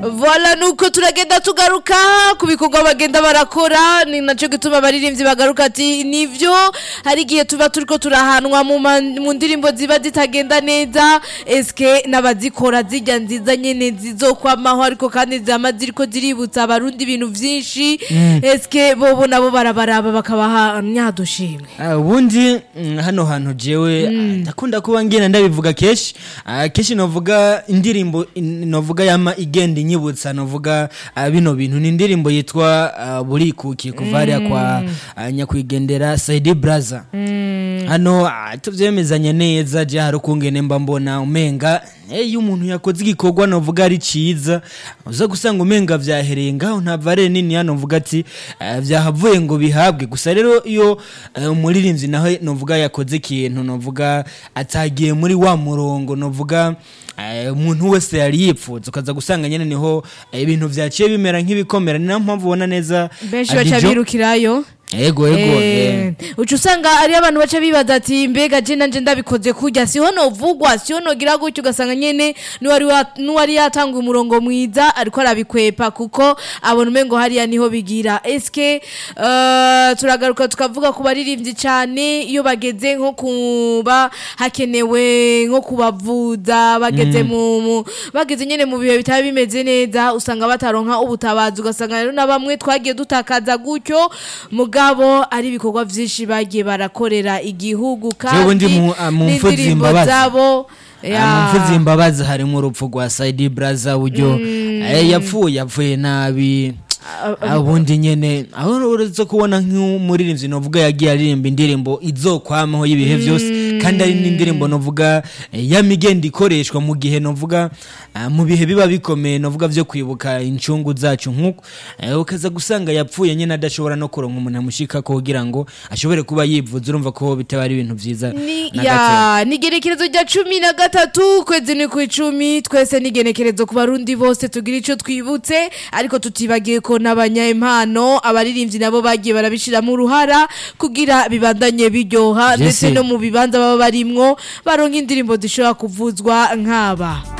Voila nuko turagenda tugaruka ku bikorwa bagenda barakora ni naco gituma abaririmbyi bagaruka ati nivyo hari igihe tuba turiko turahanwa mu ma- mu ndirimbo ziba zitagenda neza eske n'abazikora zijya nziza nyene zizokwamaho ariko kandi zama ziriko ziributsa abarundi ibintu vyinshi eske bobo nabo barabaraba bakabaha nyadushimwe Ah, ubundi mm, hano hantu jewe ah, ndakunda kuba ngenda ndabivuga kenshi Ah, kenshi novuga indirimbo in- novuga yama igenda inyibutsa novuga ah, bino bintu ni indirimbo yitwa ah, burikuki kuva hariya kwa ah, nyakwigendera Saidi Braza hano ah, tuvyemezanya neza je hari ukungene mba mbona umenga eh, iyo umuntu yakoze igikorwa novuga ari ciza uza gusanga umenga vyahereye ngaho nta vare nini hano mvuga ati eh, vyahavuye ngo bihabwe gusa rero iyo eh, umuririmbyi nawe novuga yakoze ikintu novuga atagiye muri wa murongo novuga eh, umuntu wese yari yipfuza ukaza gusanga nyene niho eh, ibintu vyaciye bimera nk'ibikomera ni nayo mpamvu ubona neza benshi ah, baca Dijo- birukirayo ego ego eh. uca usanga ari abantu baca bibaza ati mbega je nanje ndabikoze kurya siho novugwa siho nogira gutyo ugasanga nyene n'uwari wa- n'uwari yatanga umurongo mwiza ariko arabikwepa kuko abona umengo hariya niho bigira eske eh, turagaruka tukavuga ku baririmbyi cane iyo bageze nko kuba hakenewe nko kubavuza bageze mu mu- bageze nyene mu bihe bitaba bimeze neza usanga bataronka ubutabazi ugasanga rero na bamwe twagiye dutakaza gutyo mugabo ari ibikorwa vyinshi bagiye barakorera igihugu Jewe ndi kandi mu- ah, mu mfu n'indirimbo z'imbabazi. zabo ya- mvuze imbabazi harimo urupfu rwa Saidi Braza buryo eh, yapfuye yapfuye nabi ubundi nyene aho uretse kubona nk'umuririmbyi novuga yagiye aririmba indirimbo izokwamaho y'ibihe byose kandi ari n'indirimbo novuga eh, y'amigenda ikoreshwa mu gihe novuga ah, mu bihe biba bikomeye novuga vyo kwibuka incungu zacu nk'uko eh, ukaza gusanga yapfuye nyene adashobora no kuronka umuntu amushikako kugira ngo ashobore kuba yivuza urumva ko bitaba ari ibintu vyiza Ni, na gato. ya ni igenekerezo rya cumi na gatatu ukwezi ni ku icumi twese ni igenekerezo ku barundi bose tugira ico twibutse ariko tutibagiye ko n'abanyaimpano abaririmbyi nabo bagiye barabishiramo uruhara kugira bibandanye biryoha Jesse. ndetse no mu bibanza baba barimwo baronka indirimbo zishobora kuvuzwa nk'aba